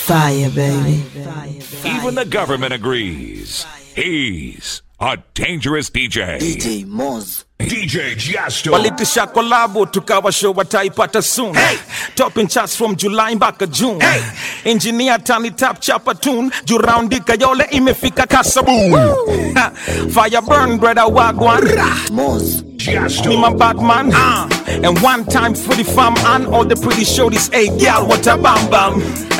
Fire, baby. Even the government agrees. He's a dangerous DJ. DJ Moz. DJ Jasto. walitisha kolabo tukawa show wataipata soon hey. topping charts from july mpaka june hey. engineer tani tap chapa tune juu raundi kayole imefika kasabu Ha, fire burn brother wagwan Moz. me my bad man uh. and one time for the fam and all the pretty shorties hey girl what a bam bam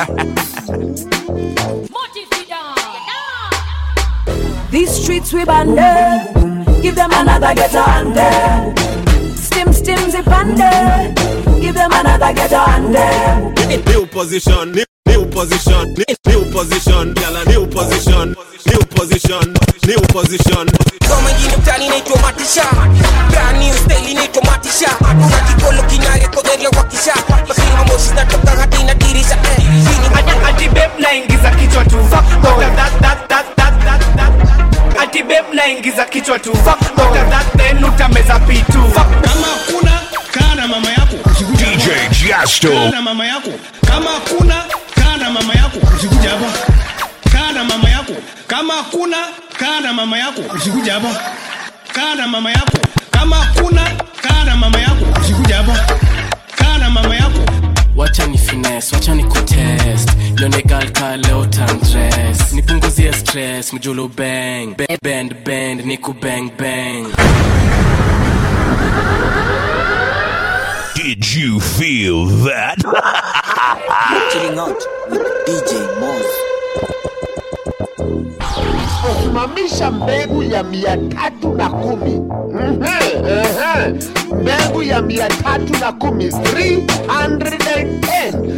These streets we banded. Give them another ghetto under. Stim stim zip under. Give them another ghetto under. New position, new, new position, new, new position, gyal a new position, new position, new position. Kama jini mtani naitwa Matisha Brand new style inaitwa Matisha Kuna kikolo kinarekoderia wakisha Lakini mamoshi zinatoka hadi inadirisha eh. Hii ni Ati babe naingiza kichwa tu After that, that, that, that, that, that. Ati babe naingiza kichwa tu After that then utameza pitu kama kuna kaa na mama yako usikuja DJ hapa. Kaa Jasto. na mama yako kama kuna kaa na mama yako usikuja hapa kaa na mama yako kama kuna kaa na mama yako usikuja hapa kaa na mama yako kama kuna kaa na mama yako usikuja hapa kaa na mama yako wacha ni finesse wacha ni kutest nione gal ka leo tandress nipunguzie stress mjulu bang Be- bend bend niku bang bang Did you feel that? Chilling out with DJ Moz. kusimamisha mbegu ya mia tatu na kumi Ehe, ehe. mbegu ya mia tatu na kumi 310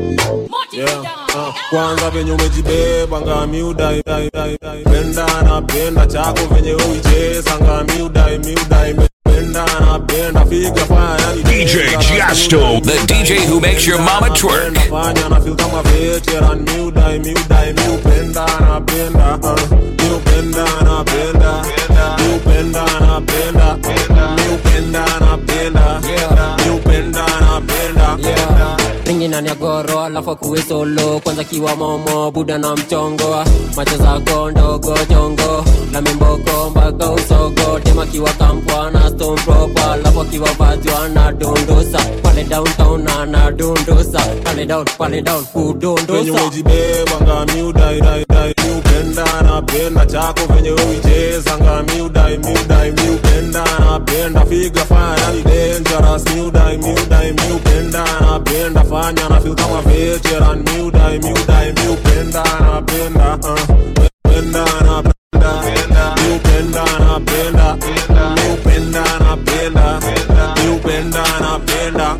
Yeah, uh, kwanza venye umejibeba ngami udai dai, dai, dai. penda napenda chako venye uicheza ngami udai miudai penda napenda figa fanya DJ Jasto, the DJ who makes your mama twerk. nafanya na feel kama veteran miudai miudai miupenda napenda uh, miupenda napenda miupenda napenda miupenda napenda miupenda napenda ringi ndani ya goro alafu akuwe solo kwanza kiwa momo buda na mchongo macho zako ndogo chongo na mimboko mpaka usogo tema kiwa kampwa na stone proper alafu akiwa vajwa na dondosa pale downtown na dondosa pale down pale down venye kudondosa umejibeba ngami udai dai dai miupenda napenda chako venye uicheza ngami udai miudai miupenda napenda figa fanya ni dangerous miudai miudai miupenda napenda fanya na feel kama veteran miudai miudai miupenda napenda uh, penda napenda miupenda napenda miupenda napenda miupenda napenda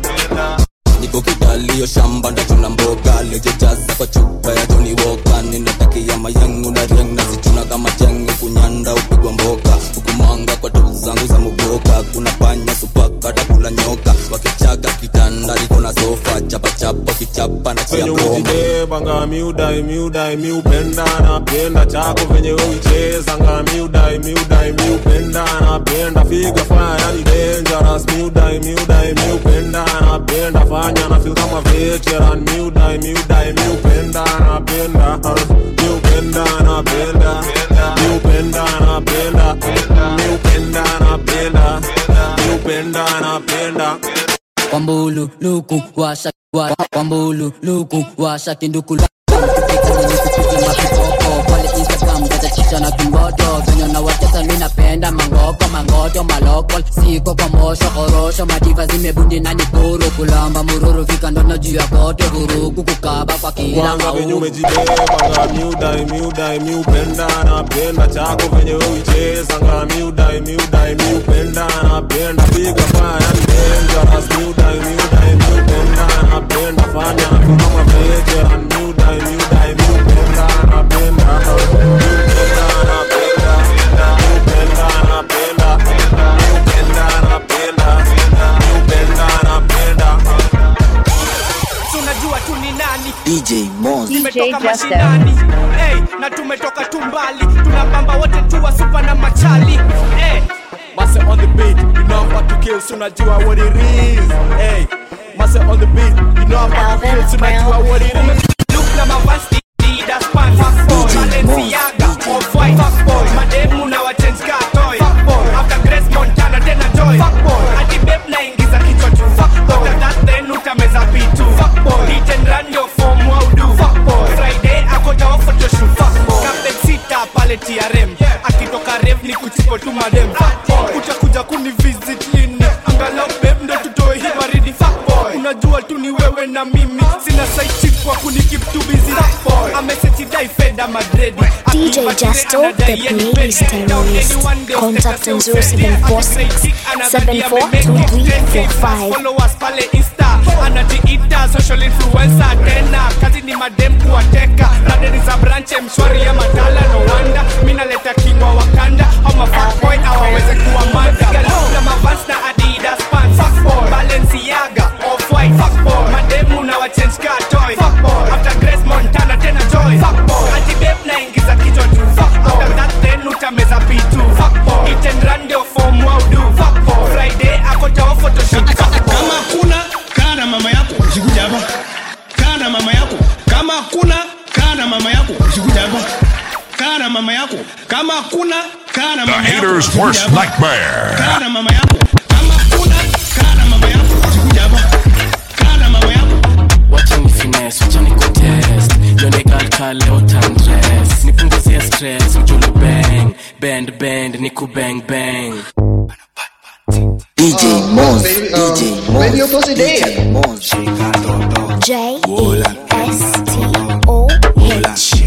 niko kidalio shamba ndachuna mboga lejejaza kwa chupa ya joni woka ninatakia mayangu na riang nazichuna kama chengu kunyanda upigwa mboka hukumanga kwa tu zangu za muboka kuna panya supaka takula nyoka wakichaka kitanda liko na sofa chapachapa kichapa na chia venye broma umejibeba ngami udai miudai miupenda napenda chako venye uicheza ngami udai miudai miupenda napenda figa fanya ni dangerous miudai miudai miupenda napenda fanya na feel kama veteran miudai miudai miupenda napenda uh, miupenda napenda miupenda napenda miupenda napenda miupenda napenda kwambulu luku washa wa- kwambulu luku washa kindukula pale instagram tatachicha na kimboto venye na watesa mi napenda mangoko mangoto malokol siko kwa mosho korosho madiva zimebundi na nikuru kulamba mururu fika ndono juu ya kote vurugu kukaba kwa kila kwanza venye mauru umejibeba nga miudai miudai miupenda napenda chako venye uicheza nga miudai miudai miupenda napenda piga fanya ni dangerous miudai miudai miupenda napenda fanya na kama veteran miudai miudai miupenda napenda miupenda napenda miupenda napenda miupenda napenda miupenda napenda Tunajua tu ni nani DJ Moz. Tumetoka mashinani hey, na tumetoka tumbali tunapamba wote tuwa supa na machali hey. Mase on the beat, you know I'm about to kill, so unajua what it is hey. Mase on the beat, you know I'm about to kill, so unajua what it is Look na mavasi napenda madredi DJ Justo, the playlist terrorist. Contact on 0746 742345. followers pale insta anajiita social influencer tena kazi ni madem kuwateka nadeni za branche mshwari ya madala no wanda mi naleta kingwa wakanda au mafaboy awaweze kuwa manda na mavans na adidas pants fuckboy balenciaga off-white fuckboy mademu na wachange car toy fuckboy after grace montana tena joy fuckboy anti babe naingiza kichwa tu fuckboy after that then utameza pitu fuckboy eat and run ndio form wow do fuckboy friday ako tao photoshoot fuckboy kama kuna kaa na mama yako usikuja hapa kaa na mama yako kama kuna kaa na mama yako usikuja hapa kaa na mama yako kama kuna kaa na The mama yako hater's usikuja worst hapa. nightmare. kaa na mama yako kama kuna kaa na mama yako usikuja hapa kaa na mama yako wacha ni finesse wacha ni kutest yone galka leo tandres nipunguzie stress mjulu bang bend bend niku bang bang DJ Moz, DJ Moz, Baby, your pussy DJ Moz. J E S T O H.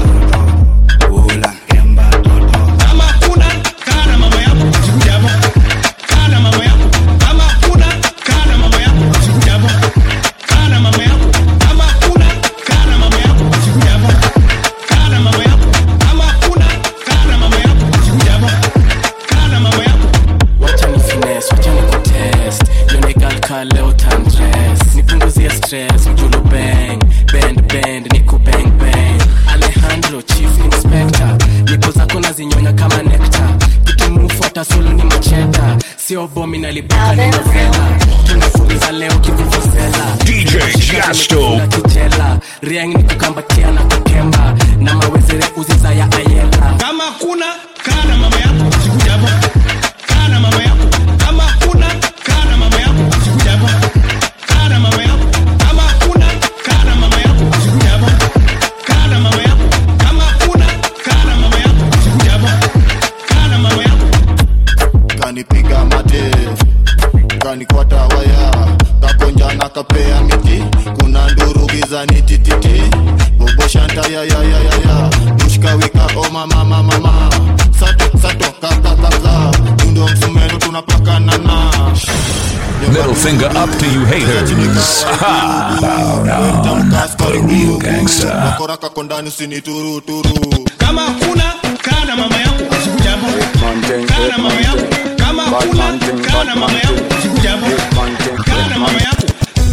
kama kuna kaa na mama yako usikuja hapa kaa na mama yako kama kuna kaa na mama yako usikuja hapa kaa na mama yako kama kuna kaa na mama yako usikuja hapa kaa na mama yako kama kuna kaa na mama yako usikuja hapa kaa na mama yako wacha ni finesse wacha ni kutest yone galka leo tandres nipunguzie stress mjulu bang bend bend niku bang bang alejandro chief inspector nipo zako nazinyonya kama nekta kitumufuata solo ni macheta sio bomi nalibuka ni novela tunafuliza leo kivuvuzela DJ Jasto. kijela riang ni kukambatia na kukemba na mawezere uziza ya ayela kama kuna kaa na mama yako usikuja hapa kaa na mama yako kama kuna kaa na mama yako usikuja hapa kaa na mama yako kama kuna kaa na mama yako usikuja hapa kaa na mama yako kama kuna kaa na mama yako usikuja hapa kaa na mama yako kanipiga mate kanikwata waya kakonjana kapea miti kuna nduru gizani tititi boboshantayayayayaya dushkawika omamamamama sato sato kakakaka dundo msumeno tunapakanana Middle finger up to you haters. Ha! Bow down. The real gangster. wakora kondani usinituruturu kama kuna kaa na mama yako usikuja hapa kaa na mama yako kama kuna kaa na mama yako usikuja hapa kaa na mama yako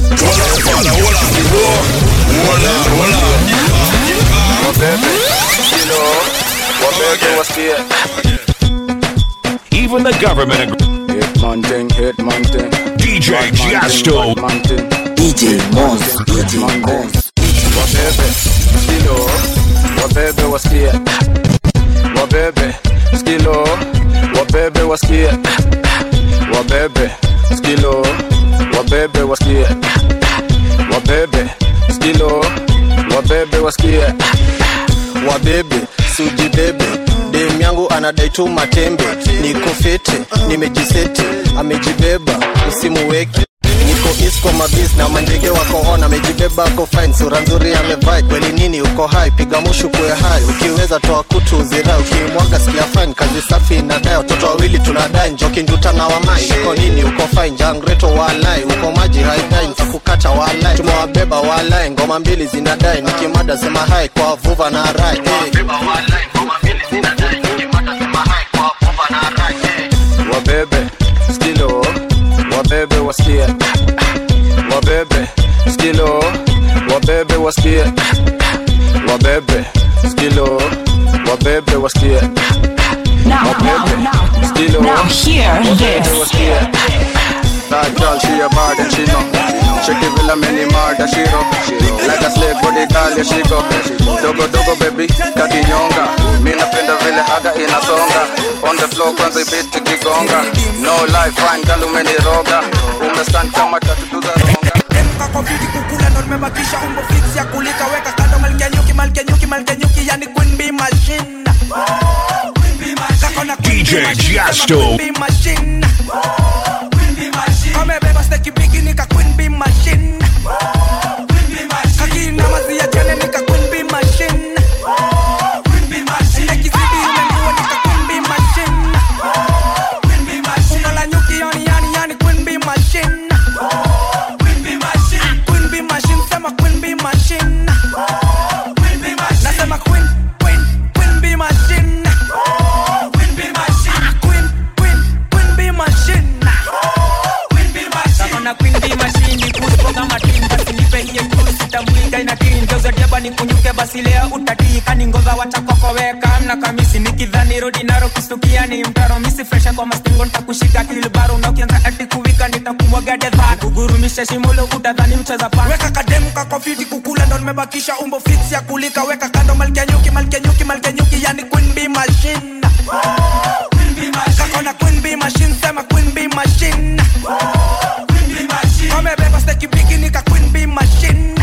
Even the government agrees. DJ Jasto. DJ Moz, DJ Moz. wabebe skilo wabebe wasikie wabebe skilo wabebe wasikie wabebe skilo wabebe wasikie wabebe skilo wabebe wasikie wabebe sujibebe dem yangu anadai tu matembe niko fete nimejisete amejibeba usimuweke niko isko mabis na mandege wako on amejibeba ako fine sura nzuri amevai kweli nini uko hai piga mushu kuwe hai ukiweza toa kutu uzira ukimwaga sikia fine kazi safi inadai watoto wawili tunadai njoki nduta na wamai uko nini uko fine jangreto walai uko maji haidai nitakukata walai tumewabeba walai ngoma mbili zinadai nikimada sema hai kwa vuva na rai hey. wabebe skilo wabebe wasikie wabebe skilo wabebe wasikie wabebe skilo wabebe wasikie wabebe skilo wabebe wasikie That girl, she a bad and she know She give a many murder, she rock Like a slave body girl, yeah, she go Dogo dogo baby, kakinyonga Mi napenda vile haga inasonga On the floor kwanza ibiti kigonga No life, fine girl umeniroga Umestand kama tatu za ronga kako fiti kukula ndo nimebakisha umbo fix ya kulika weka kando malkia nyuki malkia nyuki malkia nyuki yani queen bee machine Kako na queen DJ bee machine, sema Jasto. queen bee machine kamebeba steki bigi nika queen bee machine kakina mazia jane nika queen bee machine nikuje basi leo utatika ni ngova wachakokoweka mna kamisi nikidhani rodi naro kustukia ni mtaro misi fresha kwa mastingo nitakushika kilbaro na ukianza ati kuwika nitakumwaga dedha kugurumisha shimulo utadhani mcheza pa weka kademu kakofiti kukula ndo nimebakisha umbo fix ya kulika weka kando malkia nyuki malkia nyuki malkia nyuki yani queen bee machine kakona queen bee machine sema queen bee machine kamebeba steki bigi nika queen bee machine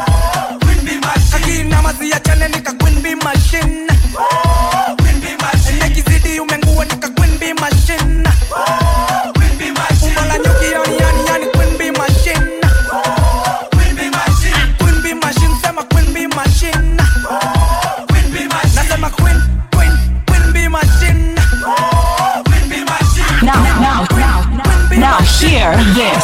akina mazi ya chane nika queen bee machine nekizidi umengua nika queen bee machine umbo la nyuki yani yani yani queen bee machine queen bee machine sema queen bee machine nasema queen queen queen bee machine Now, now, now, now, hear this.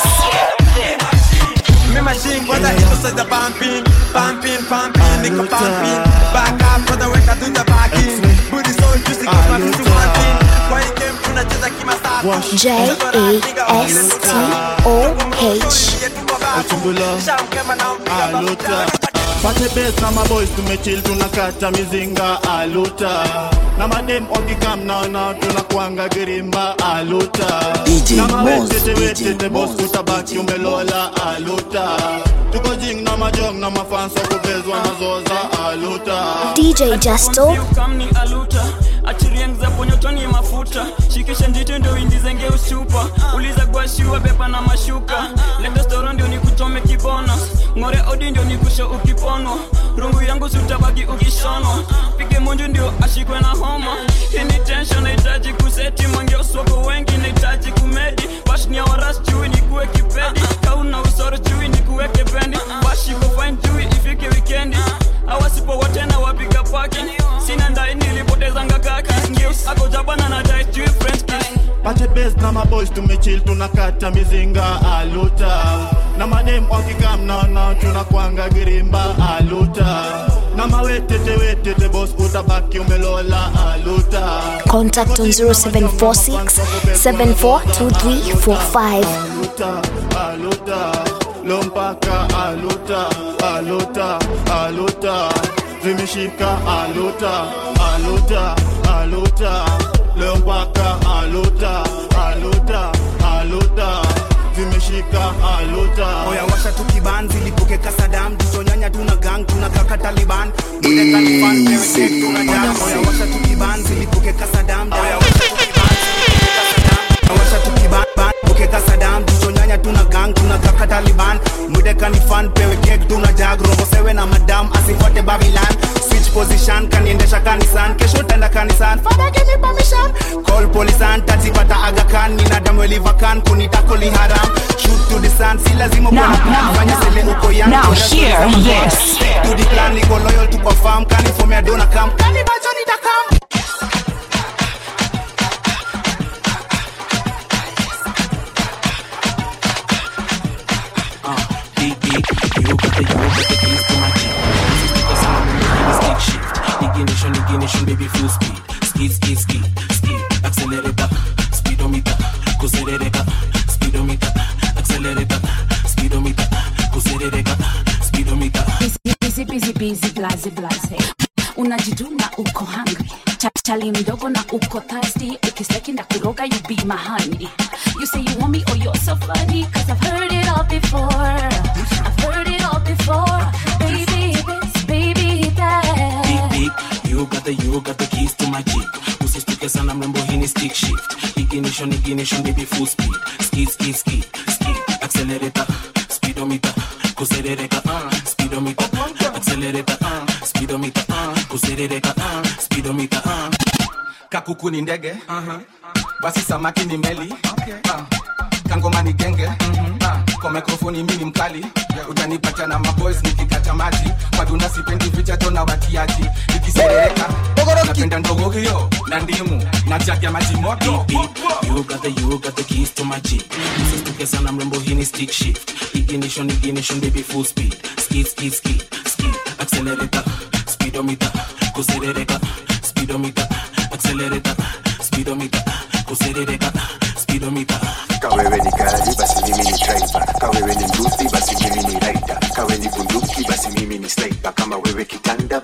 Me machine kwanza hizo sasa pumping pumping pumping niko pumping back up kwanza weka tu the backing booty so juicy kama vitu wanting kwa hii game tunacheza kimasafi J A S T O H. aluta pate bes na maboys tumechil tunakata mizinga aluta na madem wakikam naona tunakwanga girimba aluta DJ na Moz, mawetete DJ wetete bos Moz, utabaki umelola aluta tuko jing na majong na mafansa kuvezwa nazoza aluta DJ Justo. kamni aluta achirieng za ponyotoni mafuta shikisha njito ndio indizenge usupa uliza gwashiwa beba na mashuka leta storo ndio nikuchome kibona ng'ore odi ndio nikusho ukiponwa rungu yangu sutabaki ukishonwa pige munju ndio ashikwe na homa hini tension nahitaji kuseti mangeoswako wengi nahitaji kumedi bashnia waras chui nikuwe kipedi kauna usoro chui nikuweke bendi bashiko fine chui ifike wikendi awasipo wote na wapiga paki sina ndai nilipotezanga kaki ngeus ako jabana na dai chui french kiss pate bes na maboys tumechil tunakata mizinga aluta na madem wakikam naona tunakwanga girimba aluta na mawetete wetete bos utabaki umelola aluta Contact on 0746 742345. aluta aluta lompaka aluta aluta aluta zimeshika aluta aluta aluta lompaka aluta aluta aluta zimeshika aluta oya washa tukibanzi lipuke kasadam tuchonyanya tuna gang tuna kaka taliban Easy. oya washa tukibanzi lipuke kasadam oya washa tukibanzi washa tukiban buke kasadam tuchonyanya tuna gang tuna kaka taliban mudeka ni fan pewe kek tuna jag robo sewe na madam asifuate babylon switch position kaniendesha kanisan kesho tenda kanisan father give me permission call polisan tatipata agakan nina damu elivakan kunitakoli haram shoot to the sun si lazima Now, kuwa na plan, now, fanya sele uko young, now kuna stories hear za mabora. this. to the plan niko loyal to perform kanifomea dona kam kanibacho nitakam Big, big, you got the, you got the keys to my jeep. Because I'm on the stick shift. Ignition, ignition, baby, full speed. Skid, skid, skid, skid. Accelerator, speedometer, accelerator, speedometer, accelerator, speedometer, accelerator, speedometer. busy busy busy blaze blaze unajituna uko hungry chachali mdogo na uko thirsty ukisteki na kuroga you be my honey you say you want me oh you're so funny cause I've heard it all before I've heard it all before baby this baby that Big, big, you got the, you got the keys to my jeep. Usistuke sana mrembo, hii ni stick shift. Ignition, ignition, baby, full speed. Skid, skid, skid, skid. Accelerator, speedometer, kuserereka, uh, speedometer, accelerator, uh, speedometer, uh, kuserereka, uh, speedometer, uh. kakuku ni ndege basi samaki ni meli Ah, kangoma ni genge Ah, kwa mikrofoni mi ni mkali utanipata na maboys nikikata maji maduna sipendi vichato na watiaji nikiserereka napenda ndogo hiyo na ndimu na jagi ya maji moto You got the, you got the keys to my jeep. Usistuke sana mrembo, hii ni stick shift. Ignition, ignition, baby, full speed. Skid, skid, skid, skid. Accelerator, speedometer, kuserereka, speedometer, accelerator, speedometer, kuserereka, speedometer. kawewe ni gari basi mimi ni driver kawewe ni mbuzi basi mimi ni rider kawe ni bunduki basi mimi ni sniper kama wewe kitanda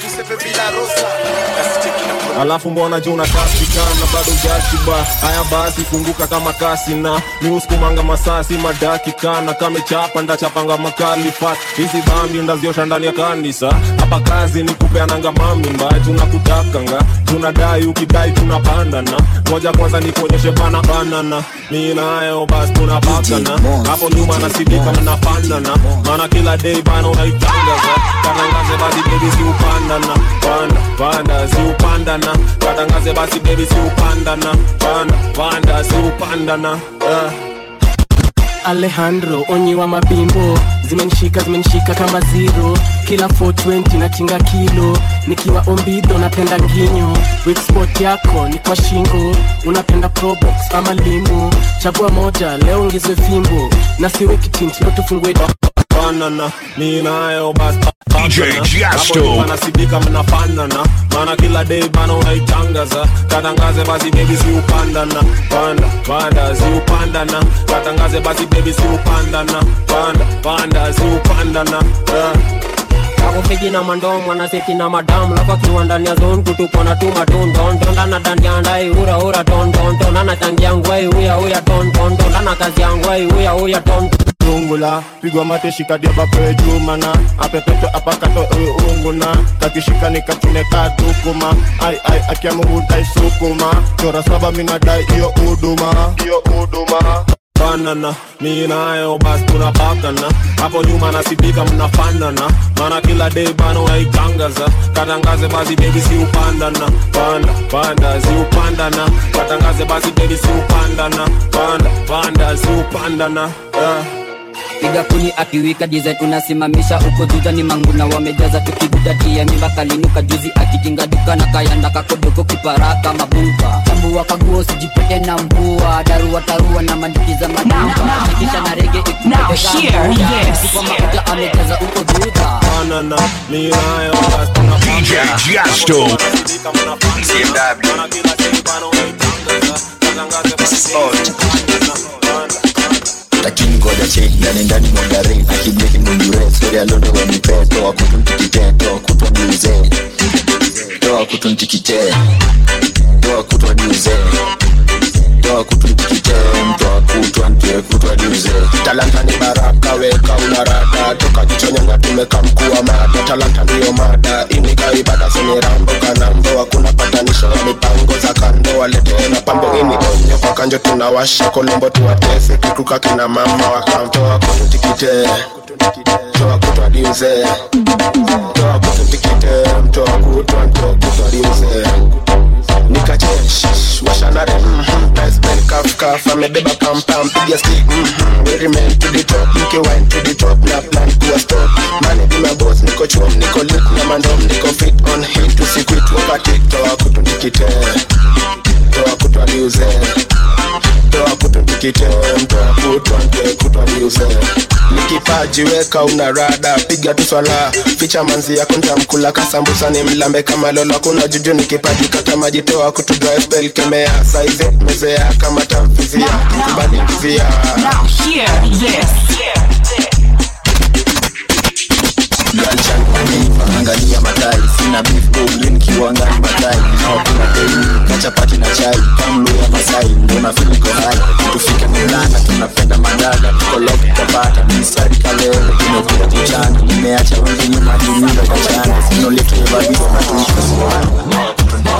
tuseme bila rosa nasicheki na alafu mbona juu unakasikana bado jashiba haya basi funguka kama kasi na miuskumanga masasi madakikana kamechapa ndachapanga makali fat hizi dhambi ndaziosha ndani ya kanisa hapa kazi ni kupeananga mamimba tunakutakanga tunadai ukidai tunapandana moja kwanza nikuonyeshe bana banana mi nayo basi tunapakana hapo nyuma nasidika mnapandana maana kila day bana unaitangaza katangaze basi bebi siupandana panda panda siupandana katangaze basi bebi siupandana panda panda siupandana yeah. alejandro onyi wa mabimbo zimenishika zimenishika kama zero kila 420 natinga kilo nikiwa ombido napenda nginyo wikspot yako ni kwa shingo unapenda probox ama limo chagua moja leo ongezwe fimbo na siwe kitinti leo tufungue banana mi nayo basi DJ Jasto. nasidika mnafanana maana kila day bana unaitangaza katangaze basi bebi siupandana panda panda siupandana katangaze basi bebi siupandana panda panda siupandana yeah. akufiki na mandomo anaseti na madamu lafu akiwa ndani ya zone kutupona tu matondondondana dandiandai ura ura tondondon anachangia ngwai uya uya tondondon ana kazi ya ngwai uya uya tond tungula pigwa mate shikadia bape jumana apepeto apakato unguna kakishika nikachune katukuma ai ai akiamungu sukuma chora saba minadai iyo uduma iyo uduma banana mi nayo basi tunapakana hapo nyuma nasidika mnafanana maana kila day bana unaitangaza katangaze basi bebi siupandana panda panda siupandana katangaze basi bebi siupandana panda panda siupandana yeah. piga kuni akiwika design unasimamisha uko juza ni manguna wamejaza tukibudatia mimba kalinuka juzi akitinga duka na kayanda kakodoko kiparaka mabumba chambua kaguo sijipete na mbua darua tarua na mandikiza madumba ikisha na rege Now hear this. kwa mafuta amejaza uko juza banana mi nayo basi tunapakana DJ Jasto. lakini ngoja cheki ndani ndani mwangare akibeki mundure sori alondo wanipe toa kutuntikite toa kutwa niuze toa kutuntikite toa kutwa niuze toa kutuntikite mtoa kutwa ntie kutwa niuze talanta ni baraka weka unarada toka jichonyanga tumeka mkuu wa mada talanta ndiyo mada inika ibada sini rambo kanambo hakuna patanisho wa mipango za kando walete na pambo ini onyo kwa kanjo tunawasha kolombo tuwatese kikuka kina mama wakamtoa kututikite toa kutwa diuze toa kututikite mtoa kutwa mtoa kutwa diuze nikachesh washanare mhm, nice bell cuff cuff amebeba pam pam piga stick mhm, we remain to the top mke wine to the top na plan kuwa stop money be my boss niko chom niko lit na mandom niko fit on hit usikwit wakati toa kutunikite toa kutwa liuze toa kutunikite mtoa kutwa mke kutwa liuze nikipaji weka una rada piga tu swala ficha manzi yako ntamkula kasambusa ni mlambe kama lolo kuna juju nikipaji kata maji toa kutu dry spell kemea saize mezea kama tamfizia kubali mvizia Now hear this. galchan kunipa angalia madai sina beef goblin kiwangani madai nao kuna dei kachapati na chai kamlu ya masai ndona filiko hai tufike mulana tunapenda madada tukolok tapata mistari kalele tumekuja kuchana nimeacha wengi nyuma jumila kachana sinoletevalizo natuika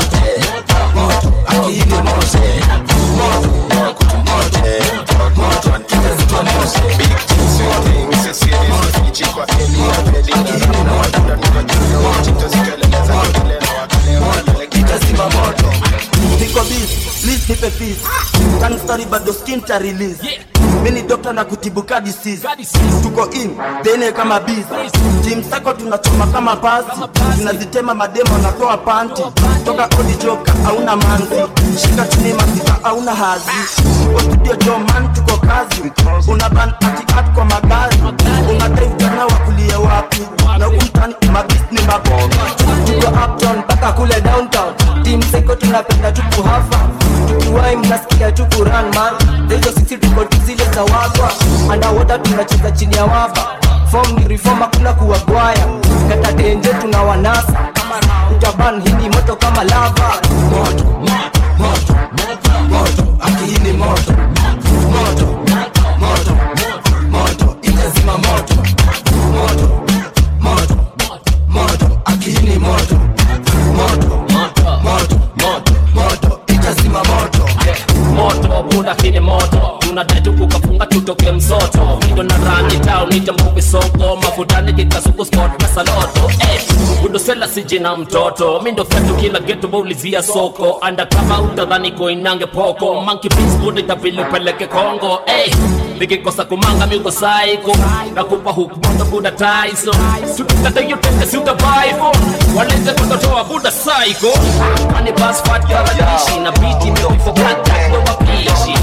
niko busy, please nipe peace Tani story bado skin ta release mini dokta na kutibu ka disease tuko in dene kama biz team sako tunachoma kama pasi tunazitema mademo natoa panti toka odi joka hauna manzi shika chini masika hauna hazi tuko studio jo man tuko kazi una ban ati at kwa magari una drive jana wakulie wapi na umtani mabis ni mabonga tuko uptown mpaka kule downtown team seko tunapenda tuku hafa tukiwai mnasikia tuku run man hizo sisi tuko tu zile za wagwa underwater tunacheza chini ya wapa fom ni reform hakuna kuwagwaya kata tenje tuna wanasa utaban hii ni moto kama lava moto moto moto akihini moto moto moto moto itazima moto moto moto moto akihini moto moto moto moto moto itazima moto moto bunda kini moto tunadai tukukafunga tutoke msoto mindo na rani tao nite mbuvi soko mafutani kikasuku sport na saloto eh, udosela sijina mtoto mindo fetu kila geto baulizia soko anda kama utadhani koinange poko manki pis buda itabili upeleke kongo eh, nikikosa kumanga miuko saiko nakupa hukumoto buda taiso tukitata yotete siutabaivo walete kutotoa buda saiko ani basfat karadishi na biti mifo kata kwa wapishi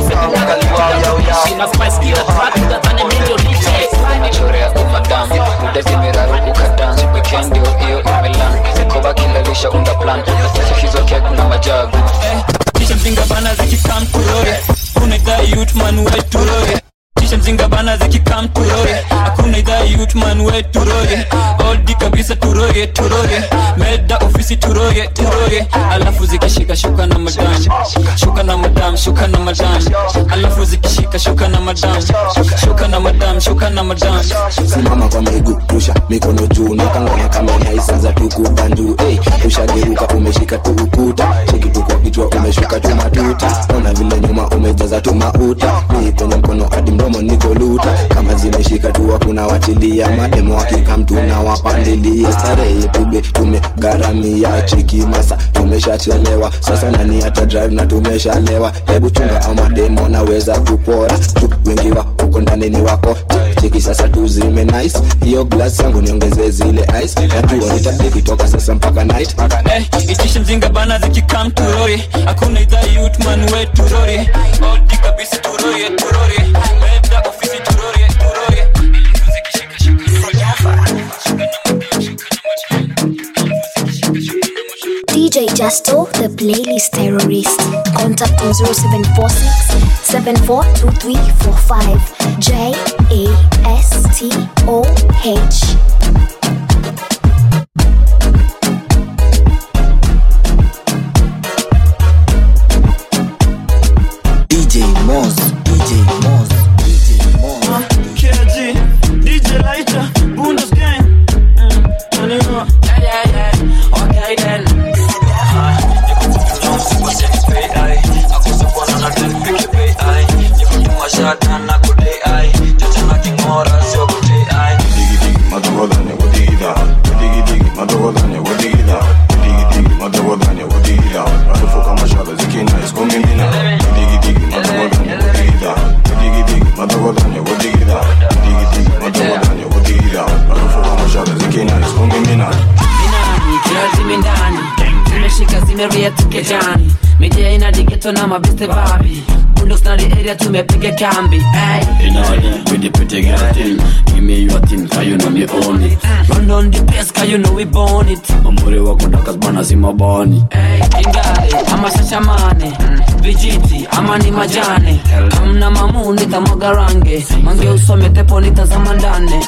na spice kila track utadhani mindo liche chorea umadam udazimiraruku kadans weekend ndio hiyo imelan mikoba kilalisha unda plan hizo kek na majagu kisha mzinga bana zikikam turore kuna idhaa youth man we turore kisha mzinga bana zikikam turore hakuna idhaa youth man we turore oldi kabisa turoge turoge meda ofisi turoge turoge alafu zikishika shuka na madam shuka na madam shuka na madam alafu zikishika shuka na madam shuka na madam shuka na madam simama kwa miguu rusha mikono juu nakangana kama unaisanza tukubandu hey, ushageuka umeshika tu ukuta cheki tu kwa kichwa umeshuka tu matuta ona vile nyuma umejaza tu mauta mii kwenye mkono hadi mdomo niko luta kama zimeshika tu hakuna watilia mademo wakikamtu na wapandilia starehe tube tumegharamia cheki masa tumeshachelewa sasa nani hata drive na tumeshalewa hebu chunga au mademo naweza kupora tu wengi wa uko ndani ni wako cheki sasa tuzime nice hiyo glass yangu niongeze zile ice najua nitabiki toka sasa mpaka night Eh, itishe mzinga bana zikikam turore hakuna idhaa youth man we turore oldi kabisa turore turore meda ofisi turore turore DJ Justo, the playlist terrorist. Contact on 0746 742345. J A S T O H. DJ Moz DJ Moz KG, DJ Lighter, Bundes Gang. Mm, anyway. Yeah, yeah, yeah. Okay then. Minani, kiazi mindani Zimeshika zimeria tukejani Media ina digeto na mabiste babi Bundos na the area tumepiga kambi hey. In order with the pretty girl thing Give me your thing, cause you know me own it Run on the place cause you know we born it Mambure wako ndakas bana si mabani hey. Ingare ama shashamane Vijiti ama ni majane Kamna mamu nitamwaga range Mange usome tepo nitazama ndane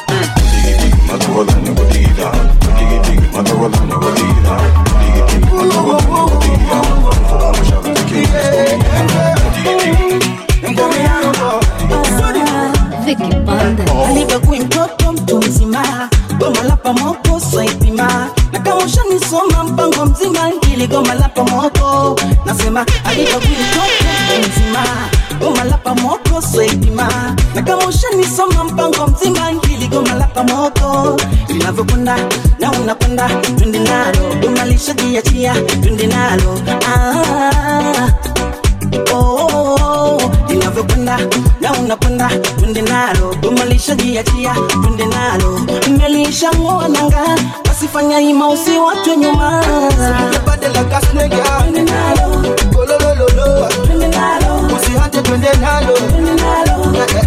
Vicky Banda. alivyokuwa mtoto mtu mzima goma la pamoko swaipima na kama ushanisoma mpango mzima ili goma la pamoko nasema alivyokuwa mtoto mtu mzima goma la pamoko swaipima na kama ushanisoma mpango mzima ili goma la pamoko linavyokwenda na unakwenda twende nalo goma lishajiachia twende nalo ah, oh, oh, oh, linavyokwenda na unakwenda twende nalo goma lishajiachia twende nalo mmelishangoa nanga wasifanya ima usiwatwe nyuma badala kasnega twende nalo golololo twende nalo usihate twende nalo twende nalo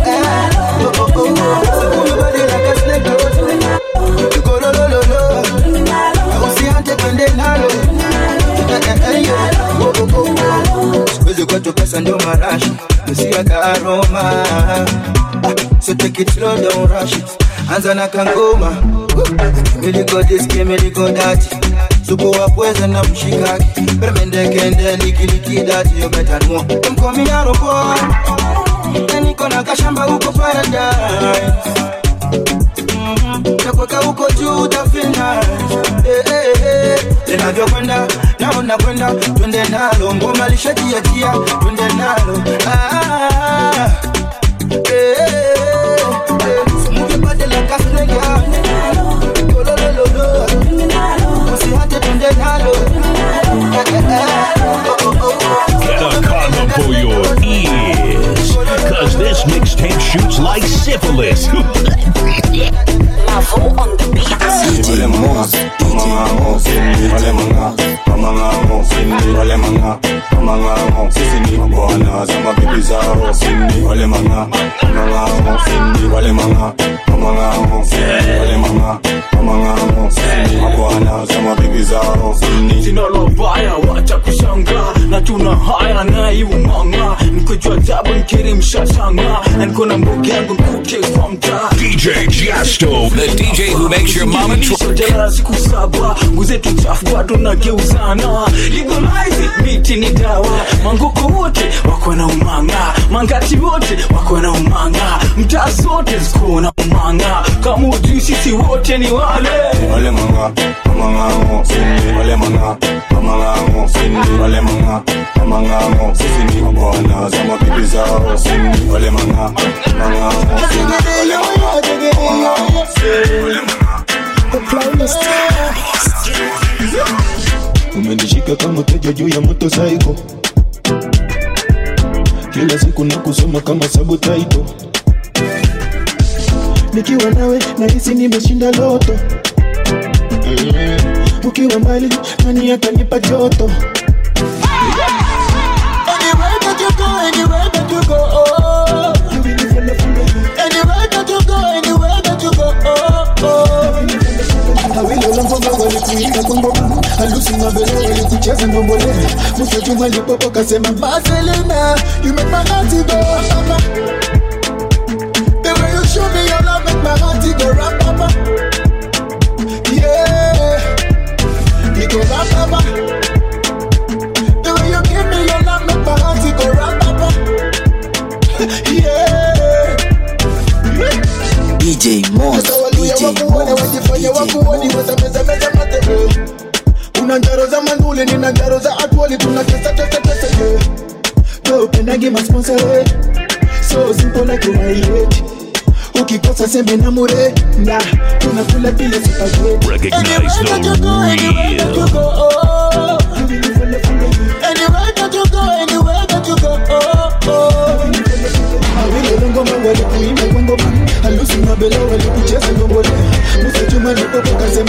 badala kasnega golololo usihate twende nalo siwezi kwetu pesa ndio marashi usiweka aroma Ah, so take it slow don't rush it anza na kangoma miliko diski miliko dati supu wa pweza na mshikaki permendekende nikilikidati yobetanmo mkominaroboy niko na kashamba huko paradise takweka huko juu utafina eh, eh, eh. linavyokwenda naona kwenda twende nalo ngoma lishajiachia twende nalo ah, eh, eh, eh. Mukipate la kasnega Kolololo. usihate twende nalo Eh, eh, eh. Oh, oh, oh. Get a condom for your ears. Cause this mixtape shoots like syphilis. Wale manga, manga, sini wale manga, manga, sini wale manga, manga, sisi ni bwana za mabibi zao sini wale manga, manga, sini wale manga, manga, sini wale manga, manga, sisi ni bwana za mabibi zao sini sina lobaya wacha kushanga na tuna haya na iumanga nikojua jabu nkiri mshashanga na niko na mbogi yangu nkuke kwa mtaa DJ Jasto, the DJ who makes your mama twerk. jana siku saba nguzetu chafu bado nageuzana legalize it, miti ni dawa mangoko wote wako na umanga mangati wote wako na umanga mtaa zote ziko na umanga kama ujui sisi wote ni wale wale manga, manga, sini wale manga, manga, sini wale manga, manga, sisi ni bwana za mabibi zao sini wale manga, manga, sini wale manga, manga, sini wale manga. The playlist umenishika kama teja juu ya moto saiko kila siku na kusoma kama sabutaito nikiwa nawe nahisi nimeshinda loto Mm. ukiwa mbali nani atanipa joto Anywhere that you go, anywhere that you go, oh. Anywhere that you go, anywhere that you go, oh, oh. awilo la ngoma walikuimba kwa ngoma halusi mabele walikucheza ngombole mwisho juma lipopo kasema Marcelina, you make my heart go mama. The way you show me your love make my heart go rap mama. Yeah, it go rap mama. The way you give me your love make my heart go rap mama. Yeah. DJ Moss, Hallelujah, DJ wakuone Moss, wajifanye DJ wakuoni Moss. watamezameza mate eh. una njaro za manduli nina njaro za atwali tunatesa tesa tesa yeah. upendagi masponsore so simple like unaileti ukikosa sembe na mure na unakula bila supageti Recognize the real. Anywhere that you go, anywhere that you go, oh, oh. awile ngoma walikuimba kwa ngoma halusi mabele walikucheza ngombole musa juma lipopo kasema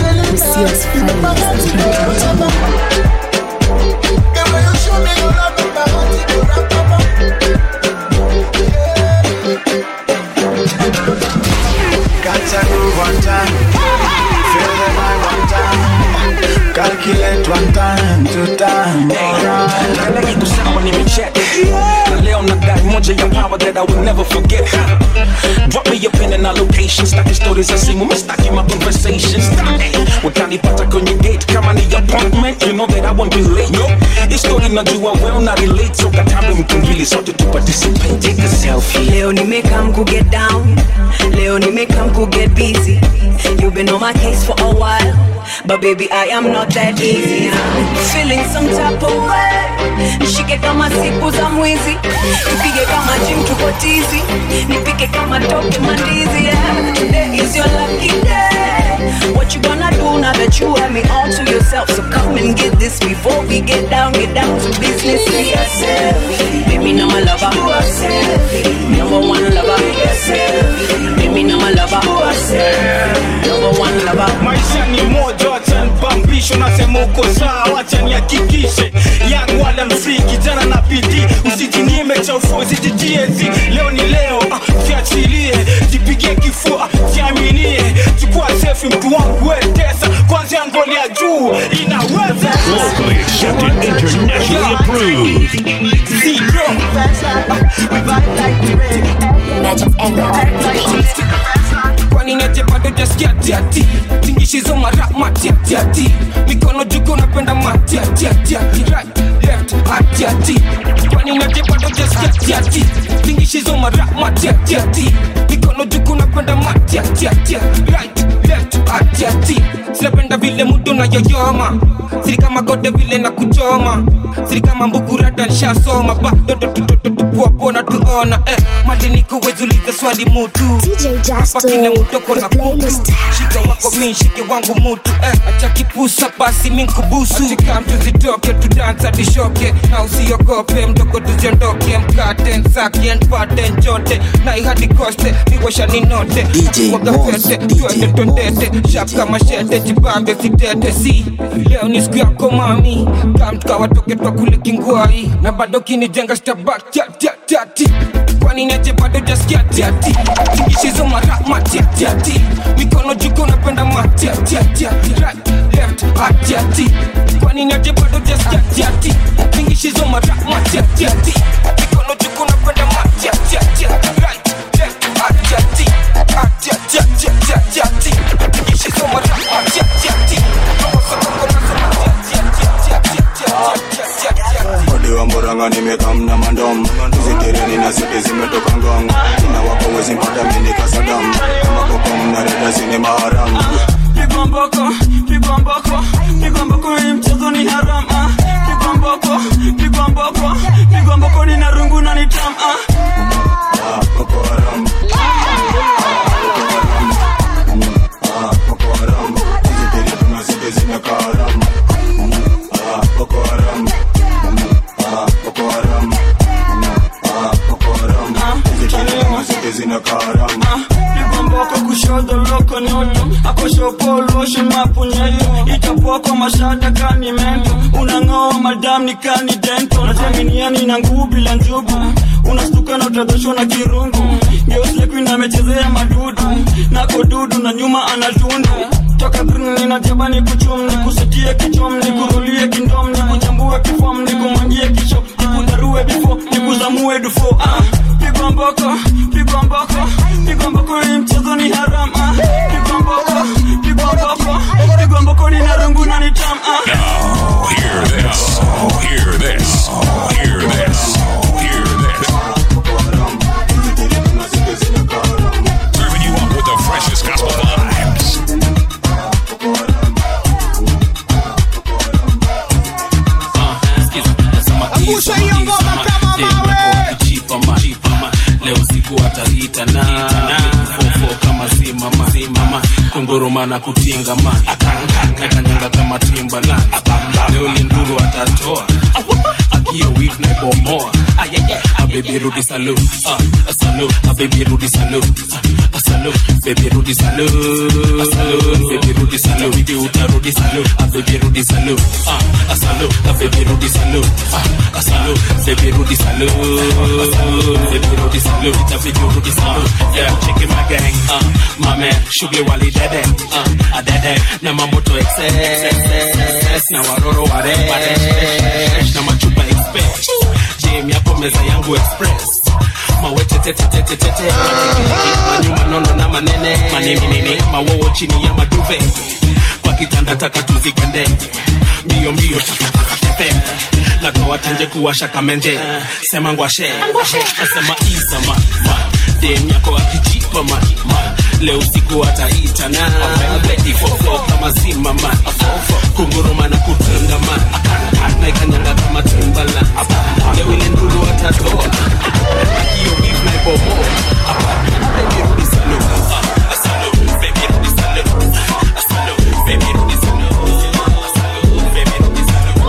Got a groove one time, feel the vibe one time, calculate one time, two time, alright. Kila kitu sawa nimecheck Na leo nadai moja ya power that I will never forget Drop me your pin and our location Staki stories za simu, mistaki my conversations hey, Utanipata kwenye gate kama ni appointment You know that I won't be late no. Hii story najua well na relate So katambe mkimbili sote tu participate Take a selfie Leo nimekam ku get down Leo nimekam ku get busy You've been on my case for a while But baby I am not that easy Feeling some type of way Nishike kama siku za mwizi Nipige kama gym tuko tizi Nipike kama toke mandizi yeah. Today is your lucky day What you gonna do now that you have me all to yourself So come and get this before we get down Get down to business yeah. Baby now my lover Number one lover Baby now my lover Number one lover maisha ni moja wacha nipambisho nasema uko sawa wacha nihakikishe yangu wala msiki jana na bidii usijinyime chaufua usijijiezi leo ni leo ah, jiachilie jipigie kifua jiaminie chukua sefi mtu wangu wetesa kwanzia ngoli ya juu inaweza Locally accepted, internationally approved. Zero. Magic matiati tingishizo mara matiatiati mikono juko napenda matiatiatiati right left atiati kwani naje bado jaskiatiati tingishizo mara matiatiati mikono juko napenda matiatiati right left atiati sinapenda vile mudu na yoyoma siri kama gode vile na kuchoma siri kama mbukurata nshasoma bado tupuapona tuona eh, madini kuwezuliza swali mutu pakile mutoko na kutu shika wako mi shike wangu mutu eh, acha kipusa basi mi nkubusu achika mtu zitoke tudansa tishoke na usiogope mdogo tuziondoke mkate nsake npate njote na ihadi koste niwasha ninote wagafete twende tondete shap kama shete jibambe sitete si leo ni siku yako mami kamtukawatoke twakule kingwai na bado kinijenga stabak tati kwani neje bado jaskiatiati tingishizo mara matiatiati mikono juko napenda matiatiati right left atiati kwani neje bado jaskiatiati tingishizo mara matiatiati mikono juko napenda matiatiati right left atiati atiatiatiatiati tingishizo mara matiatiati ode wa mboranga nimekamna mandom zitereni na sete zimetoka ngong ina wako wezi mpata mini kasadam kama kokom na reda zine maharam pigwa mboko pigwa mboko pigwa mboko hii mchezo ni haram ah. pigwa mboko pigwa mboko pigwa mboko ni narungu na ni tam ah. Ah, Boko Haram. Ah, Boko Haram. Zitereni na sete zimeka haram. Ah, Boko Haram. Ah, Boko Haram. Ah, Boko Haram. Zitereni na sete zimeka haram. pigwa mboko kushoto loko nyoto akoshopolosho mapunyeto itapoko mashada kani mento unang'oa madam ni kani dento najaminiani na nguu bila njugu unastuka na utadhoshwa na kirungu geuslekuin amechezea madudu nako dudu na nyuma anatundu toka grni na jabani kuchumni kusitie kichomni kurulie kindomni kuchambue kifomni kumwangie kisho nikudarue bifo nikuzamue dufo ah. pigwa mboko pigwa mboko pigwa mboko hii mchezo ni haram ah. pigwa mboko pigwa mboko pigwa mboko ni narungu na ni tam ah. Now, hear this. Hear this. Hear this. Hear this. Serving you up with the freshest gospel vibes. Angusha hiyo ngoma kama mawe. leo siku ataliita na fofo kama simama simama kunguruma na kutingama nakanyanga kama timbalan leo linduru atatoa akio wif na bomoa abebi rudi salu ah, salu abebi rudi salu ah, salu bebi rudi salu ah, salu bebi rudi salu bibi utarudi salu abebi rudi salu ah, salu abebi rudi salu ah, salu bebi rudi salu bebi rudi salu itabidi urudi salu yeah cheki my gang uh, my man shughuli wali dede uh, adede na mamoto excess na waroro ware na machupa express jam yako meza yangu express mawetetetetetete manyuma nono na manene maneminene mawowo chini ya maduve kwa kitanda taka tuzikende mbio mbio tepe natoa tenje kuwasha kamenje sema ngwashe nasema izama dem yako akijipa ma ma. leo siku ataitana ready for flow kama zima man kunguruma na kutenga man na ikanyanga kama timbala leo ile nduru atatoa hiyo beef na ibomo baby rudi salu Ah, salu baby rudi salu Ah, salu baby rudi salu Ah, salu baby rudi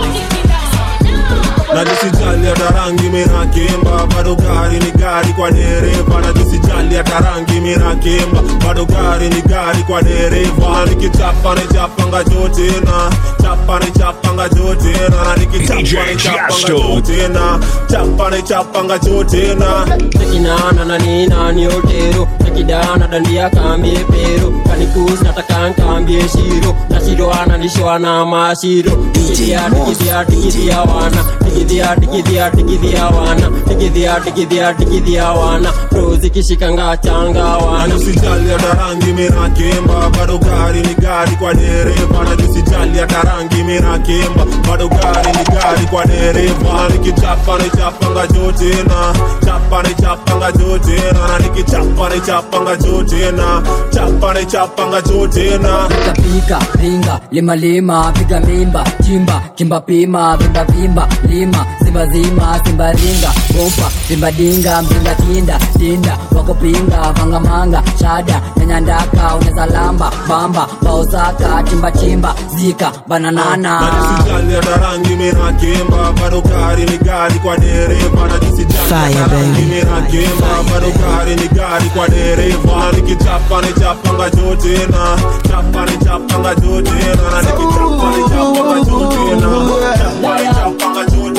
na jisijali hata rangi minakimba bado gari ni gari kwa dereva na jisijali hata rangi minakimba bado gari ni gari kwa dereva na nikichapa ni chapanga jotena chapa ni chapanga jotena na nikichapa ni chapanga Jasto. jotena chapa ni chapanga jotena tekinana na nina ni otero kidana dandia kambie pero kanikus nataka nkambie shiro na shiro ananishwa na mashiro digidhia digidhia digidhia wana digidhia digidhia digidhia wana digidhia digidhia digidhia wana rozi kishikanga changa wana usijali hata rangi minakemba bado gari ni gari kwa dereva na usijali hata rangi minakemba bado gari ni gari kwa dereva nikichapa nichapanga juu tena chapa nichapanga juu tena na nikichapa nichapanga juu tena chapa nichapanga juu tena pika ringa lima lima piga mimba chimba kimba pima vimba vimba lima simba zima simba ringa bompa simba dinga mbinga tinda tinda wako pinga vanga manga shada nyanya ndaka uneza lamba bamba baosaka chimba chimba zika bananana usijali hata rangi minakemba bado gari ni gari kwa dereva na usijali hata rangi minakemba bado gari ni gari kwa dereva nikichapa nichapanga juu tena chapa nichapanga juu tena na nikichapa nichapanga juu tena chapa nichapanga juu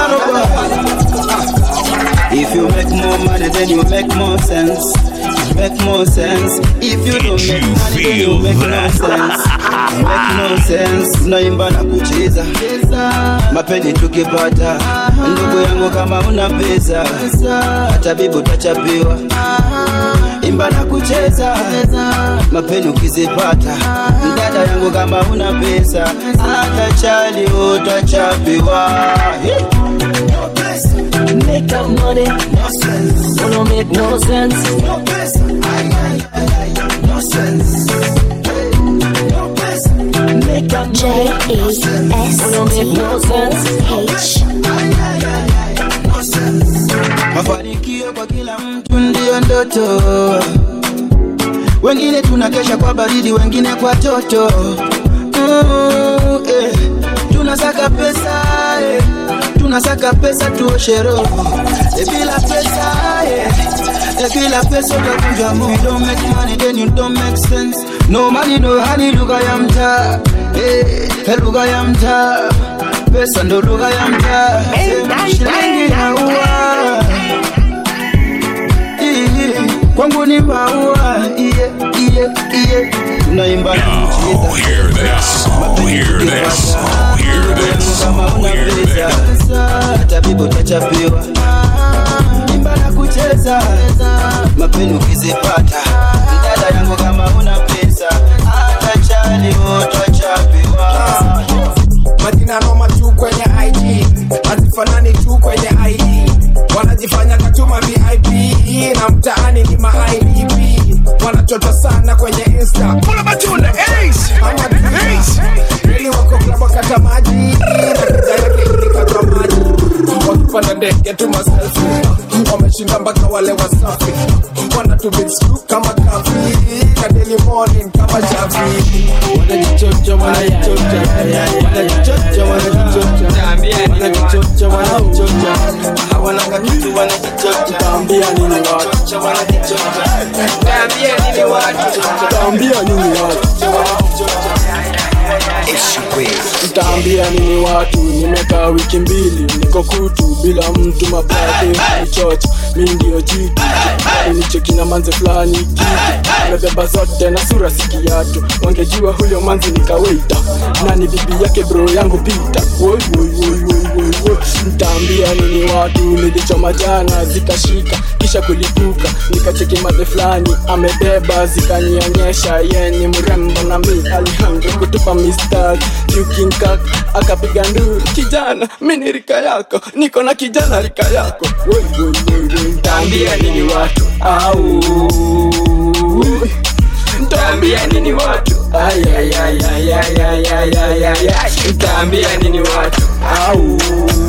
If you make more money, then you make more sense. Make more sense. If you don't make money, then you make no sense. Make no sense. Tunaimba na kucheza mapeni tukipata, ndugu yangu, kama una pesa hata bibi utachapiwa. Imba na kucheza mapeni ukizipata, dada yangu, kama una pesa hata chali utachapiwa. Make up money, no sense. Wanna make no sense. No sense. No sense. Make up J E S T H. Mafanikio kwa kila mtu ndiyo ndoto, wengine tunakesha kwa baridi, wengine kwa toto. Mm, eh. Tunasaka pesa eh. tunasaka pesa tuoshe roho eh, bila pesa eh. Eh, bila pesa utakunja moyo. You don't make money then you don't make sense. No money no honey, lugha ya mtaa eh, eh, lugha ya mtaa pesa ndo lugha ya mtaa Sema shilingi na ua Iye, kwangu ni maua iye iye iye tunaimba na kucheza Hear this. Hear this. Hear this. kama una pesa hata bibi utachapiwa imba na kucheza mapeni ukizipata dada yangu kama una pesa hata chali utachapiwa majina noma tu kwenye id hazifanani tu kwenye id wanajifanya katuma vip na mtaani ni maidp wanachota sana kwenye insta Kula matunda, ace! Ace! Really wako club wakata maji na kuja yake ilikatwa maji wakipanda ndege tu maselfi wameshinda mpaka wale wasafi wanatu big screw kama kafi kadeli morning kama chafi wanajichocha wanajichocha wanajichocha wanajichocha wanajichocha wanajichocha hawananga kitu wanajichocha taambia nini watu taambia nini watu taambia nini watu Ntaambia nini watu, nimekaa wiki mbili niko kutu bila mtu mapate nichocha, mi ndio jitu nicheki na manze fulani kitu amebeba zote na sura si kiatu, wangejua huyo manzi nikaweita nani bibi yake bro yangu pita Woi, woi, woi, woi, woi, woi. Ntaambia nini watu, nilichoma jana zikashika kisha kulipuka nikacheki madhe fulani amebeba zikanionyesha ye ni mrembo na mi Alejandro kutupa mistari yukinkak akapiga nduru kijana mi ni rika yako niko na kijana rika yako Woi, woi, woi, woi. ntaambia nini watu au ntaambia nini watu Ay, ay, ay, ay, ay, ay, ay, ay, ay, ay. ntaambia nini watu au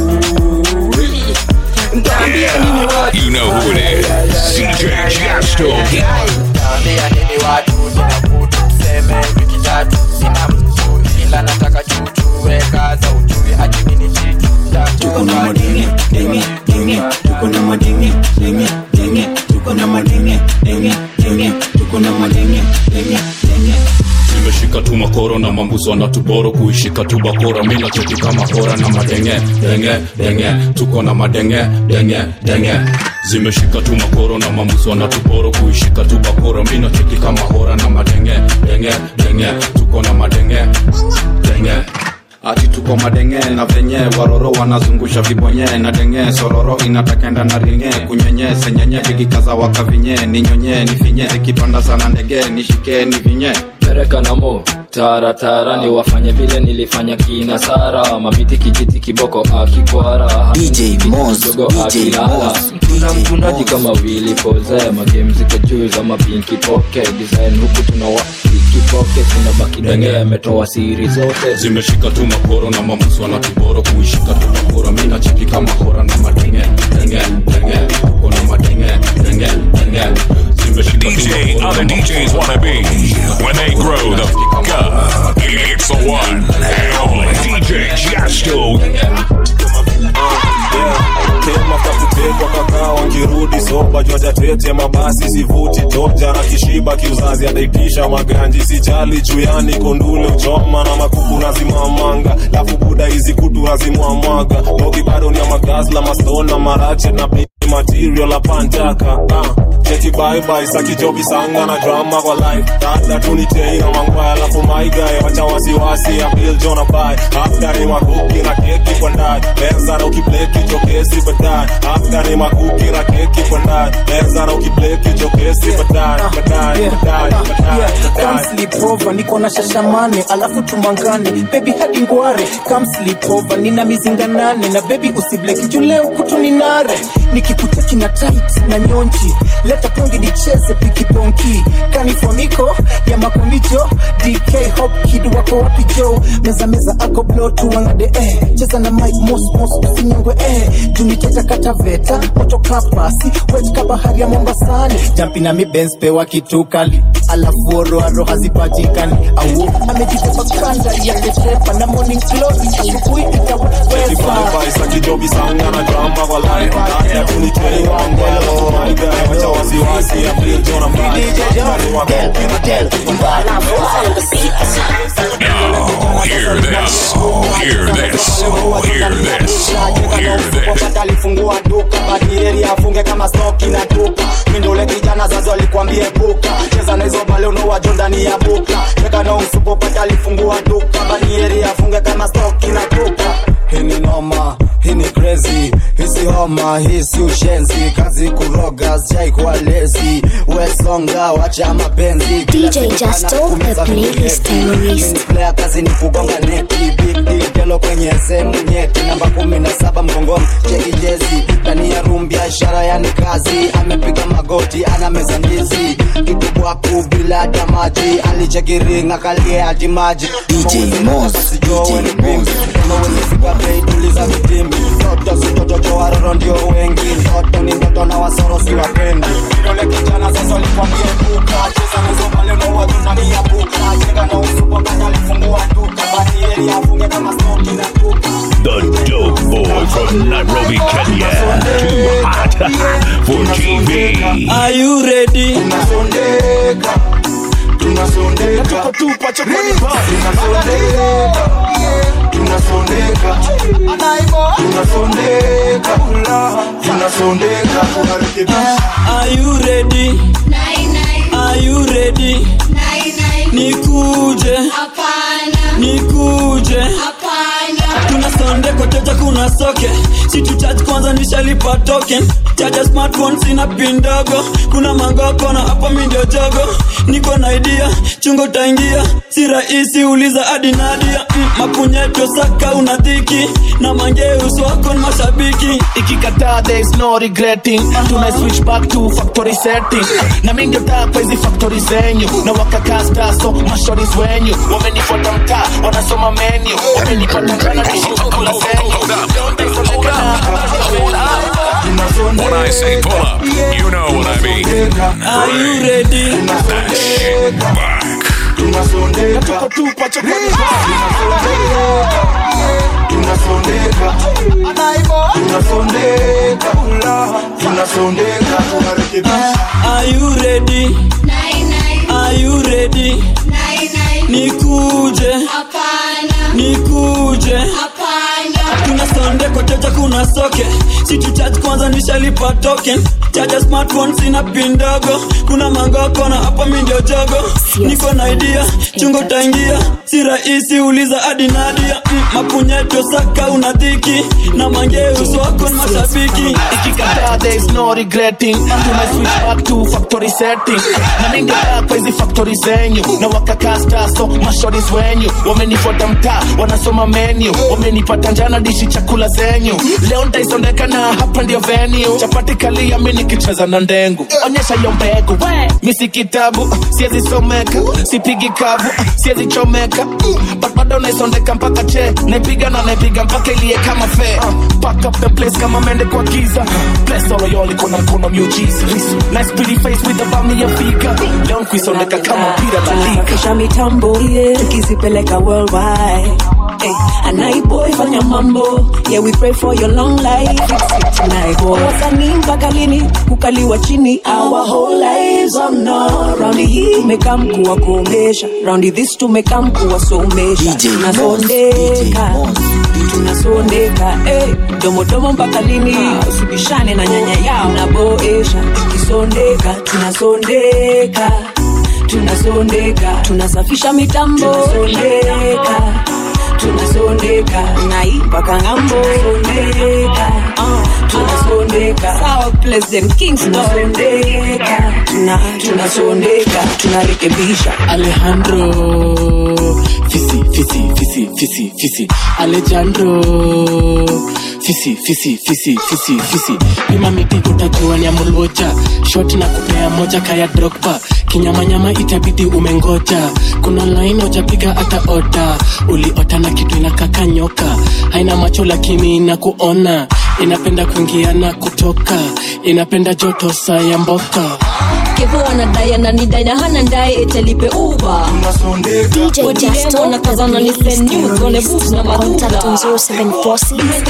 ntaambia nini watu You know who it is. CJ Jasto. Naambia nini watu nina kutu tuseme wiki tatu sina mtu ila nataka chuchu weka za ujui hadi mini chichu tuko na madenge denge denge tuko na madenge denge denge tuko na madenge denge denge tuko na madenge denge denge nimeshika tu makoro na mambuzo na tuboro kuishika tu bakora mi nacheki kama hora na madenge denge denge tuko na madenge denge denge zimeshika tu makoro na mamuso na tuporo kuishika tu bakoro mina cheki kama hora na madenge denge denge tuko na madenge denge ati tuko madenge na venye waroro wanazungusha vibonye na denge sororo inatakenda na ringe kunyenye senyenye vikikaza wakavinye ninyonye nifinye zikipanda sana ndege nishike nivinye pereka namo taratara ni wafanye vile nilifanya kina sara mabiti kijiti kiboko akikwara DJ Moz, Kidogo DJ akilala. Moz, tuna mtundaji kama wili poze magame ziko juu za mapinki poke design huku tunawa ikipoke tunabaki denge ametoa siri zote zimeshika tu makoro na mamuso na tuboro kuishika tu makoro mina cheki kama hora na madenge denge denge tuko na madenge denge denge zimeshika tu DJ makoro other na DJs wanna be when they grow the fuck up. It's the one and only DJ Jasto. kemafakutekwa kakaa wakirudi soba jwajatete mabasi sivuti toja na kishiba kiuzazi ataitisha maganji sijali juyani kondule uchoma na makuku nazimamanga lafu buda hizi kutu nazimwamwaga mogi bado ni ya magazla mastona marache na bli material apantaka ah. cheki baibai sakijobi sanga na drama kwa life dada tunitei na mangwaya alafu maigae wacha wasiwasi ya bil jona bai after ni makuki na keki kwa ndani meza na ukibleki jokesi baadaye after ni makuki na keki kwa ndani meza na ukibleki jokesi baadaye baadaye baadaye baadaye Come sleep over, niko na shashamane alafu tumangane baby hadi ngware Come sleep over, nina mizinga nane na baby usibleki juu leo kutu ni nare nikikuteki na tight na nyonji leta pongi nicheze pikibonki kanifoniko ya makomijo dk hop kid wako wapi jo meza meza ako blo tuangade eh. cheza na mike mos mos usinyongwe eh. juniteta kataveta moto kapasi wet ka bahari ya mombasani jampi na mibens pewa kitu kali alafu oroaro hazipatikani au amejibeba kanda ya ketepa na morning glory asubuhi itaweza Bye sakijobi sanga na drama kwa life dada tunitei wangwaya alafu maigae wacha wasiwasi ya bil jona bai after ni makuki na keki kwa ndani Now, hear this. Hear this. Hear this. Hear this. alifungua duka badieri afunge kama stoki na duka mindole kijana zazo alikwambie buka cheza na hizo bale unawajo ndani ya buka cheka na umsupo pata alifungua duka badieri afunge kama stoki na duka hii ni noma hii ni crazy hisi homa hii si ushenzi kazi kuroga sijai kuwa lezi wesonga wacha mapenzi Kila DJ siku Justo, kana kumeza the playlist vitu nyeti. terrorist. Mimi ni player kazi ni kugonga neti big deal telo kwenye sehemu nyeti namba kumi na saba mgongoni cheki jezi ndani ya room biashara yani kazi amepiga magoti ana meza ndizi kitu bwaku bila hata maji alichekiringa kalie hadi maji DJ Moz, DJ Moz. mawezifika bei tuliza vitimbi toto si toto cho waroro ndio wengi toto ni ndoto na wasoro si wapendi Yule kijana sasa alikwambie buka cheza na hizo bale unawajo ndani ya buka cheka na umsupo pata alifungua duka badieri afunge kama stoki na duka The dope boy from Nairobi, Kenya. Too hot for TV. Are you ready? tunasondeka tunasondeka tuko tupa chokoni pa tunasondeka tunasondeka tunasondeka tunasondeka tunarekebisha Are you ready? Are you ready? Nikuje. Nikuje. tunasonde koteja kuna soke situ charge kwanza nishalipa token chaja smartphone sina pin ndogo kuna mangoko na hapo mi ndio jogo niko na idea chungo taingia si rahisi uliza hadi nadia mm, mapunyeto saka una dhiki na mangeus wako ni mashabiki ikikataa there is no regretting tuna switch back to factory setting na mingi taa kwa hizi factory zenyu na wakakasta so mashoris wenyu wamenifuata mtaa wanasoma menu wamenipata jana nishikukula zenyu When I say pull up, you know what I mean. Are you ready? That shit back. tunasondeka tuko tupa chokoni pa tunasondeka tunasondeka tunasondeka tunarekebisha Are you ready? Are you ready? Nikuje. Nikuje. sonde koteja kuna soke situ charge kwanza nishalipa token chaja smartphone sina pin ndogo kuna mangoko na hapa mi ndio jogo niko na idea chungo taingia si rahisi uliza hadi nadia mm, mapunyeto saka una dhiki na mangeuso wako ni mashabiki ikikataa there is no regretting tuna switch back to factory setting na ningekaa kwa hizi factory zenyu na wakakasta so mashoris wenyu wamenifuata mtaa wanasoma menu wamenipata njana dishi chakula zenyu leo ntaisondeka na hapa ndio venue chapati kalia mi nikicheza na ndengu onyesha hiyo mbegu mi si kitabu siezi someka sipigi kavu siezi chomeka but bado naisondeka mpaka che naipiga na naipiga mpaka ilie kama fe pack up the place kama mende kwa giza bless all of y'all iko na mkono miujiza nice pretty face with a bami ya figa leo nkuisondeka kama mpira la liga kisha mitambo yeah. tukizipeleka worldwide Hey, anaiboy fanya mambo yeah we pray for your long life naiboy wasanii mpaka lini kukaliwa chini our whole lives on no raundi hii tumekaa mkuu wa kuomesha raundi this tumekaa mkuu wa somesha tunasondeka tunasondeka hey, domodomo mpaka lini usibishane na nyanya yao naboesha tukisondeka tunasondeka tunasondeka tunasafisha mitambo tunasondeka tunasondeka naipaka ng'ambo sondeka uh, tunasondeka sawa president kings tunasondeka tuna tunasondeka tunarekebisha alejandro fisi fisi fisi fisi fisi alejandro fisi fisi fisi fisi fisi pima miti utajua ni ya mulwoja shot na kupea moja kaya drogba kinyamanyama itabidi umengoja kuna laini ujapiga hata oda uliota na kitu inakaka nyoka haina macho lakini inakuona inapenda kuingia na kutoka inapenda joto saa ya mboka kevo anadai ananidai na hana ndaye etelipe uba DJ Justo nakazana ni send news on the books na Contact on maduka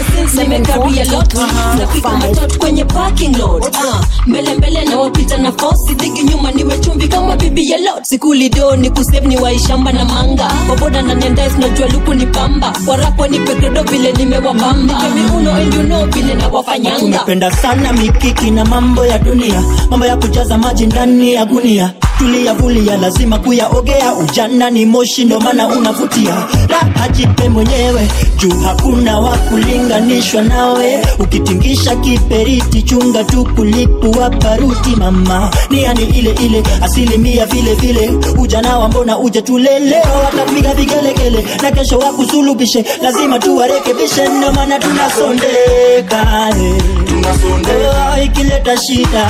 0746 napika matatu kwenye parking lot Ah, mbele mbele na wapita na fosi dhigi nyuma niwe chumvi kama bibi ya lot sikulido ni kusave ni waishamba na manga waboda na nendais najua luku ni pamba warapo ni pekredo vile nimewabamba miuno and you know vile na wafanyanga tunapenda sana mikiki na mambo ya dunia mambo ya kujaza maji ndani ya gunia tuliyavulia lazima kuyaogea ujana ni moshi ndo maana unavutia raha jipe mwenyewe juu hakuna wa kulinganishwa nawe ukitingisha kiperiti chunga tu kulipua paruti mama niani ile ile asilimia vile vile ujana wa mbona uje tuleleo watapiga vigelegele na kesho wakusulubishe lazima tuwarekebishe ndo maana tunasondeka eh. Oh, ikileta shida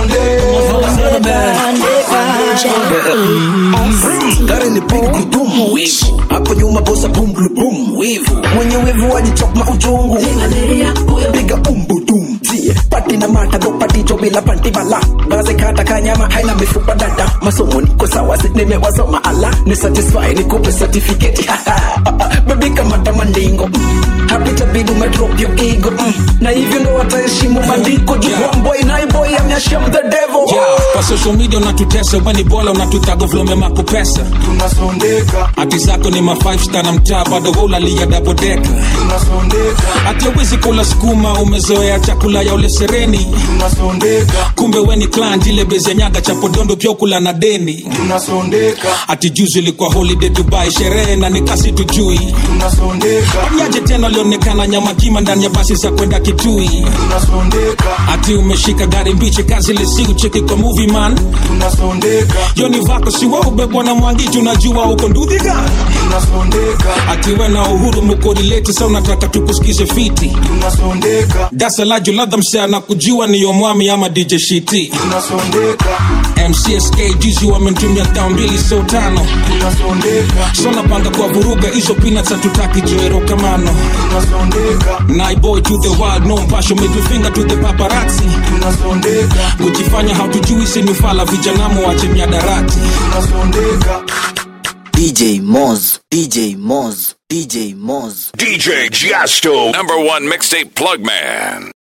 gari ni big gudum wivu hapo nyuma bosa bum blu bum wivu mwenye wivu wajichokma ujungu piga umbudum zie pati na mata go pati jo bila panti bala gaze kata kanyama haina mifupa dada masomo niko sawa si nimewasoma ala ni satisfy nikupe certificate baby kama tamandingo happy tabidi umedrop your ego mm. na hivyo ndo wataheshimu bandiko juu Yeah. one boy nine boy amyasham the devil Yeah, kwa social media unatutesa weni bola unatutaga vlome makupesa tunasondeka hati zako ni ma five star na mtaa bado ulalia dabodeka tunasondeka hati awezi kula sukuma umezoea chakula ya ule sereni tunasondeka kumbe weni clan ile bezi ya nyaga cha podondo pia ukula na deni tunasondeka hati juzi ilikuwa holiday dubai sherehe na nikasi tujui tunasondeka panyaje tena lionekana nyama kima ndani ya basi za kwenda kitui tunasondeka hati umeshika gari mbichi kazi lesi ucheki kwa movie man tunasondeka yoni vako siwa ubebwa na mwangi unajua uko ndudhi gani tunasondeka hati we na uhuru mukorileti sa unataka tukusikize fiti tunasondeka dasa la juladha msea na kujua niyo mwami ama dj shiti tunasondeka mcsk juzi wamentumia tao mbili so tano tunasondeka so napanga kwa vuruga hizo peanuts hatutaki joero kamano tunasondeka naiboy to the world no mpasho middle finger to the paparazzi tunasondeka kujifanya hatujui sinifala vijanamu wache miadarati tunasondeka DJ Moz, DJ Moz, DJ Moz. DJ Jasto, number one mixtape plug man.